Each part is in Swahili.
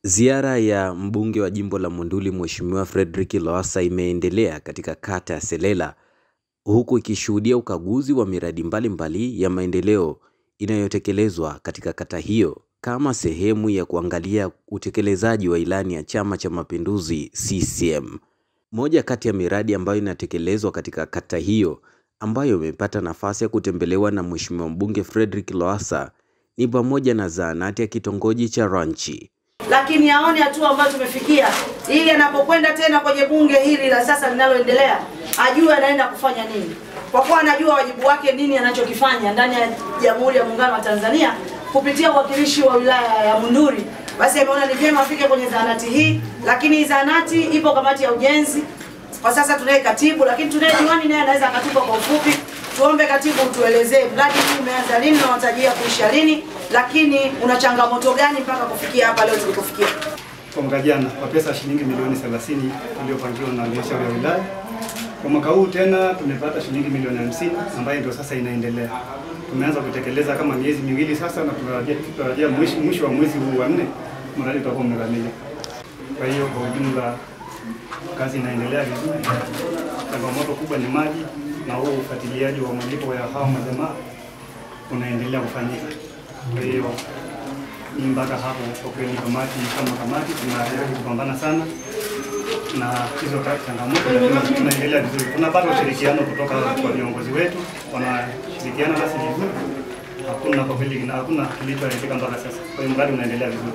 Ziara ya mbunge wa jimbo la Monduli Mheshimiwa Frederick Lowassa imeendelea katika kata ya Selela huku ikishuhudia ukaguzi wa miradi mbalimbali mbali ya maendeleo inayotekelezwa katika kata hiyo kama sehemu ya kuangalia utekelezaji wa ilani ya Chama cha Mapinduzi CCM. Moja kati ya miradi ambayo inatekelezwa katika kata hiyo ambayo imepata nafasi ya kutembelewa na Mheshimiwa mbunge Frederick Lowassa ni pamoja na zahanati ya kitongoji cha Ranchi lakini aone hatua ambayo tumefikia, ili anapokwenda tena kwenye bunge hili la sasa linaloendelea, ajue anaenda kufanya nini, kwa kuwa anajua wajibu wake, nini anachokifanya ndani ya Jamhuri ya Muungano wa Tanzania kupitia uwakilishi wa wilaya ya Monduli. Basi ameona ni vyema afike kwenye zahanati hii, lakini hii zahanati ipo kamati ya ujenzi. Kwa sasa tunaye katibu, lakini tunaye diwani, naye anaweza akatupa kwa ufupi. Tuombe katibu, tuelezee mradi huu umeanza lini na unatarajia kuisha lini, lakini una changamoto gani mpaka kufikia hapa leo tulipofikia? Kwa mwaka jana kwa pesa shilingi milioni 30 iliyopangiwa na halmashauri ya wilaya. Kwa mwaka huu tena tumepata shilingi milioni 50 ambayo ndio sasa inaendelea. Tumeanza kutekeleza kama miezi miwili sasa, na tunatarajia tunatarajia mwisho mwisho wa mwezi huu wa nne mradi utakuwa umekamilika. Kwa hiyo kwa ujumla kazi inaendelea vizuri. Changamoto kubwa ni maji na huu ufuatiliaji wa malipo ya hao majamaa unaendelea kufanyika. Kwa hiyo ni mpaka hapo kwa kweli, kamati kama kamati tunajaribu kupambana sana na hizo changamoto, lakini tunaendelea vizuri. Tunapata ushirikiano kutoka kwa viongozi wetu, wanashirikiana nasi vizuri. Hakuna kwa kweli, hakuna kilichoharibika mpaka sasa. Kwa hiyo mradi unaendelea vizuri.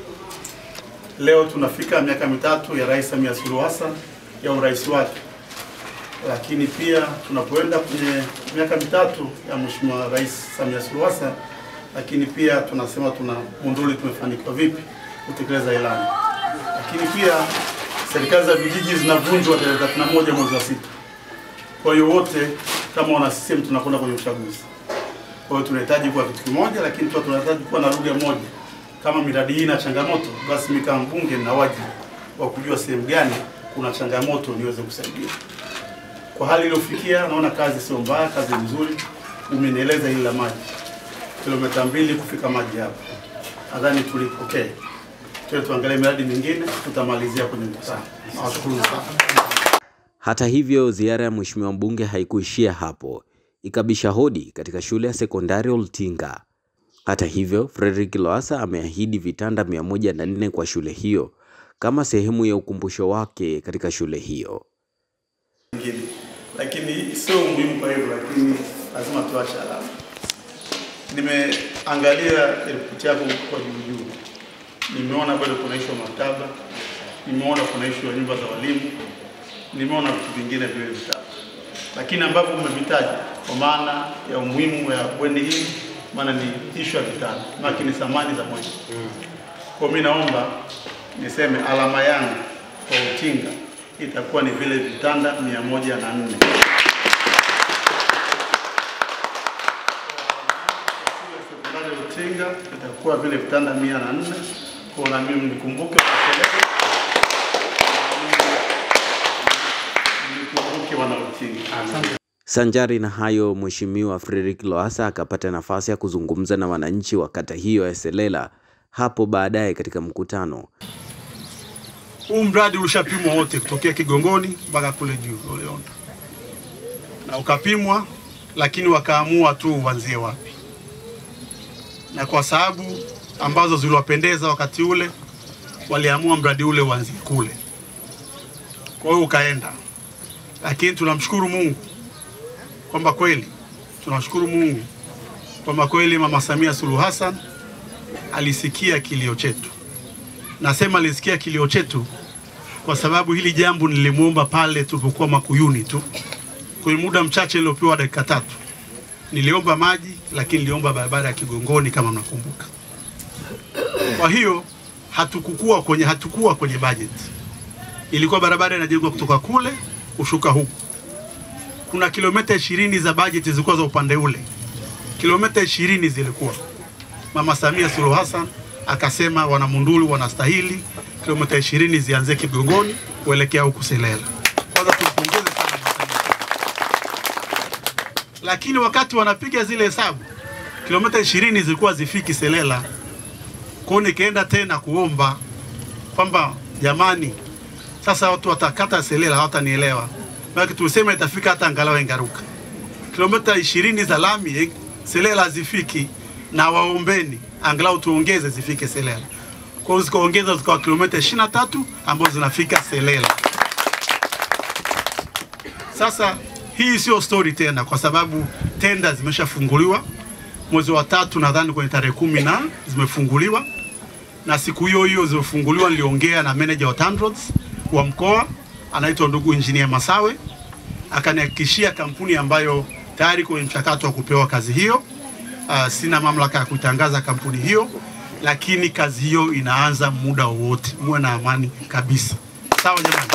Leo tunafika miaka mitatu ya Rais Samia Suluhu Hassan ya urais wake, lakini pia tunapoenda kwenye miaka mitatu ya Mheshimiwa Rais Samia Suluhu Hassan, lakini pia tunasema tuna Monduli tumefanikiwa vipi kutekeleza ilani, lakini pia serikali za vijiji zinavunjwa tarehe 31 mwezi wa sita. Kwa hiyo wote kama wana CCM tunakwenda kwenye uchaguzi. Kwa hiyo tunahitaji kuwa kitu kimoja, lakini pia tunahitaji kuwa na lugha moja. Kama miradi hii ina changamoto, basi mimi kama mbunge nina wajibu wa kujua sehemu gani kuna changamoto niweze kusaidia. Kwa hali iliyofikia, naona kazi sio mbaya, kazi nzuri. Umenieleza hili la maji, kilomita mbili kufika maji hapa, nadhani tulipokea. Tuwe tuangalie miradi mingine, tutamalizia kwenye mkutano. Nawashukuru sana. Hata hivyo, ziara ya Mheshimiwa mbunge haikuishia hapo, ikabisha hodi katika shule ya sekondari Oltinga. Hata hivyo, Frederick Lowassa ameahidi vitanda mia moja na nne kwa shule hiyo kama sehemu ya ukumbusho wake katika shule hiyo. Ngine. Lakini sio muhimu kwa hivyo, lakini lazima tuache alama. Nimeangalia ripoti yako kwa juu juu, nimeona bado kuna ishu ya maktaba, nimeona kuna ishu ya nyumba za walimu, nimeona vitu vingine vile vitatu, lakini ambavyo umevitaja kwa maana ya umuhimu ya bweni hii, maana ni ishu ya vitanda, maana ni thamani za moja. Kwa mimi naomba niseme alama yangu kwa Utinga itakuwa ni vile vitanda mia moja na nne. Sekondari Utinga itakuwa vile vitanda mia na nne. Kwa na mimi nikumbuke kuselele, nikumbuke wana Utinga. Sanjari na hayo, Mheshimiwa Frederick Lowassa akapata nafasi ya kuzungumza na wananchi wa kata hiyo ya Selela hapo baadaye katika mkutano. Huu mradi ulishapimwa wote kutokea Kigongoni mpaka kule juu uliona, na ukapimwa, lakini wakaamua tu uanzie wapi, na kwa sababu ambazo ziliwapendeza wakati ule, waliamua mradi ule uanzie kule. Kwa hiyo ukaenda, lakini tunamshukuru Mungu kwamba kweli, tunashukuru Mungu kwamba kweli Mama Samia Suluhu Hassan alisikia kilio chetu. Nasema alisikia kilio chetu kwa sababu hili jambo nilimwomba pale tulipokuwa Makuyuni tu kwenye muda mchache iliopewa dakika tatu. Niliomba maji, lakini niliomba barabara ya Kigongoni kama mnakumbuka. Kwa hiyo hatukukua kwenye hatukuwa kwenye budget, ilikuwa barabara inajengwa kutoka kule kushuka huku. Kuna kilomita ishirini za budget zilikuwa za upande ule, kilomita ishirini zilikuwa Mama Samia Suluhu Hassan akasema wanamunduli wanastahili kilomita ishirini zianzie Kigongoni kuelekea huku Selela. Kwanza tumpongeze sana Mama Samia. Lakini wakati wanapiga zile hesabu kilomita ishirini zilikuwa zifiki Selela. Kwa hiyo nikaenda tena kuomba kwamba jamani, sasa watu watakata Selela hawatanielewa, maana tumesema itafika hata angalau Engaruka kilomita ishirini za lami eh, Selela hazifiki, na waombeni angalau tuongeze zifike Selela. Kwa hiyo zikaongeza zikawa kilomita ishirini na tatu ambazo zinafika Selela. Sasa hii sio story tena, kwa sababu tenda zimeshafunguliwa mwezi wa tatu, nadhani kwenye tarehe kumi na zimefunguliwa, na siku hiyo hiyo zimefunguliwa, niliongea na manager wa TANROADS wa mkoa anaitwa ndugu Engineer Masawe, akanihakikishia kampuni ambayo tayari kwenye mchakato wa kupewa kazi hiyo. Uh, sina mamlaka ya kutangaza kampuni hiyo, lakini kazi hiyo inaanza muda wowote, muwe na amani kabisa. Sawa jamani?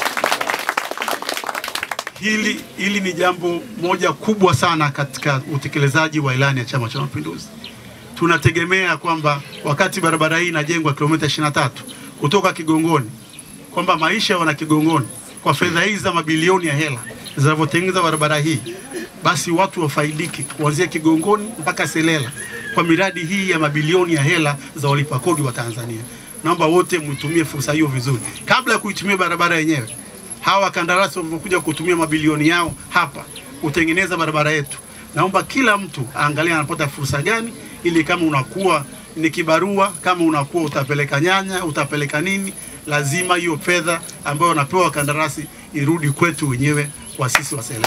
hili, hili ni jambo moja kubwa sana katika utekelezaji wa ilani ya Chama cha Mapinduzi. Tunategemea kwamba wakati barabara hii inajengwa kilomita 23 kutoka Kigongoni, kwamba maisha ya wana Kigongoni kwa fedha hizi za mabilioni ya hela zinavyotengeneza barabara hii, basi watu wafaidike kuanzia Kigongoni mpaka Selela kwa miradi hii ya mabilioni ya hela za walipa kodi wa Tanzania. Naomba wote mtumie fursa hiyo vizuri kabla ya kuitumia barabara yenyewe hawa wakandarasi walivyokuja kutumia mabilioni yao hapa kutengeneza barabara yetu, naomba kila mtu aangalie anapata fursa gani, ili kama unakuwa ni kibarua, kama unakuwa utapeleka nyanya, utapeleka nini, lazima hiyo fedha ambayo wanapewa wakandarasi irudi kwetu wenyewe kwa sisi Waselela.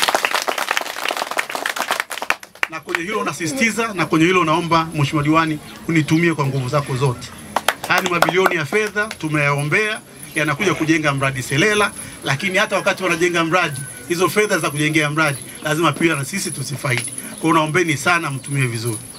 Na kwenye hilo nasisitiza, na kwenye hilo naomba Mheshimiwa Diwani unitumie kwa nguvu zako zote. Haya ni mabilioni ya fedha tumeyaombea yanakuja kujenga mradi Selela, lakini hata wakati wanajenga mradi, hizo fedha za kujengea mradi lazima pia na sisi tusifaidi. Kwa hiyo naombeni sana mtumie vizuri.